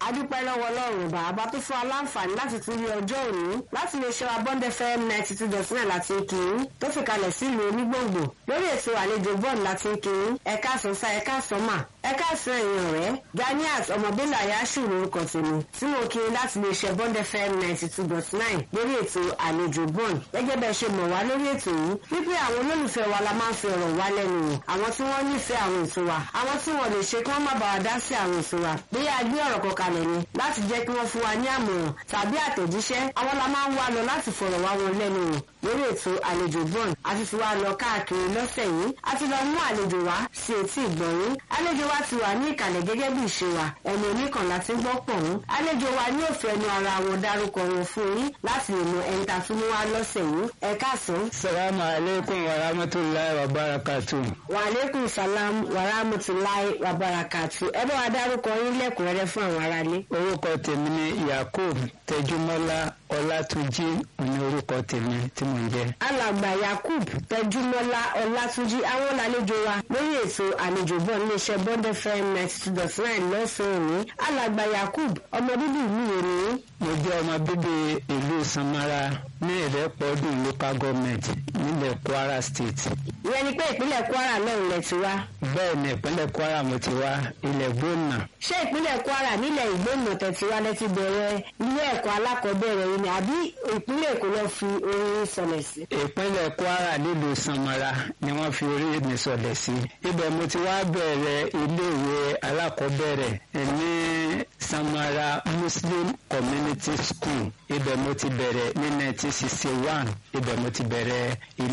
adúpẹ́ lọ́wọ́ ọlọ́run bàbá tó fún aláǹfààní láti tún rí ọjọ́ òní láti lè ṣe abọ́ndẹ fm ninety two dot nine láti kì í tó fi kalẹ̀ sílùú onígbòǹgbò lórí ètò àlejò bọ́ọ̀lù láti kì í ẹ̀ka àsọ̀nsá ẹ̀ka àsọ̀mà ẹ̀ka àsán èèyàn rẹ̀ ganiat ọmọbílà yasù lórúkọ tèmi tí mo kiri láti lè ṣe abọ́ndẹ fm ninety two dot nine lórí ètò àlejò bọ́ọ̀lù gẹ́gẹ́ bẹ́ẹ̀ ṣe mọ̀ wá lórí ètò yìí wípé àwọn olólùfẹ́ wa la máa ń fi ọ̀rọ̀ wá lẹ́nu wò àwọn tí wọ́n nífẹ̀ẹ́ àwọn ètò wa àwọn tí wọ́n lè ṣe kí wọ́n má bàa dá sí àwọn ètò wa bí a gbé ọ̀rọ̀ kan kalẹ̀ ni láti jẹ́ kí wọ́n fún wa ní àmọ̀ràn tàbí àtẹ̀jíṣẹ́ àwọn la máa ń wá lọ láti fọ̀rọ̀ wá wọn lẹ́nu wò lórí ètò àlejò bọ́ọ̀n àti ti wá lọ káàkiri lọ́sẹ̀ yìí a ti lọ mú àlejò wá sí etí ìgbọ̀nyín àlejò wa ti wà ní ìkàlẹ̀ gẹ́gẹ́ bí ìṣe wa ẹni oníkànlá ti ń gbọ́ pọ̀ ń àlejò wa ní òfin ẹnu ara wọn dárúkọ wọn fún yín láti lè mọ ẹni tá a tún mú wá lọ́sẹ̀ yìí ẹ káàsán. salamu aleykum wa rahmatulahi wa barakatu. wa aleykum salam wa rahmatulahi wa barakatu ẹ bá wa dárúkọ yín lẹ́kùnrẹ́rẹ́ fún àwọn aráalé. orúkọ tèmi ni yakub tẹjúmọ́lá ọlátúnjí ní orúkọ tèmi tí mò ń jẹ́. alàgbà yakub tẹjúmọ́lá ọlátúnjí àwọn làlejò wa lórí ètò àlejò bọ́ iléeṣẹ́ bond fm ninety two dot nine lọ́sàn-án òní alàgbà yakub ọmọ bíbí ìlú èrè. mo jẹ́ ọmọ bíbí ìlú samara ní ìrẹ́pọ̀dùn local government nílẹ̀ kwara state. ìyẹn ni pé ìpínlẹ̀ kwara náà lẹ ti wá. bẹ́ẹ̀ ni ìpínlẹ̀ kwara mo ti wá ilẹ̀ gbóná. ṣé ìpínlẹ̀ kwara nílẹ̀ ìgbóná tẹ̀tí wá lẹ́tí bẹ̀rẹ̀ ilé ẹ̀kọ́ alákọ̀ọ́bẹ̀rẹ̀ yìí ni àbí ìpínlẹ̀ èkó lọ fi orin sọlẹ̀ sí. ìpínlẹ̀ kwara nílùú samara ni wọ́n fi orí mi sọlẹ̀ sí. ibẹ̀ mo ti wá bẹ̀rẹ̀ iléèwé alákọ̀ọ́bẹ̀rẹ̀ ní samara muslim community school ibẹ̀ mo ti bẹ̀rẹ̀ ní 1961 ibẹ̀ mo ti bẹ̀rẹ̀ ilé.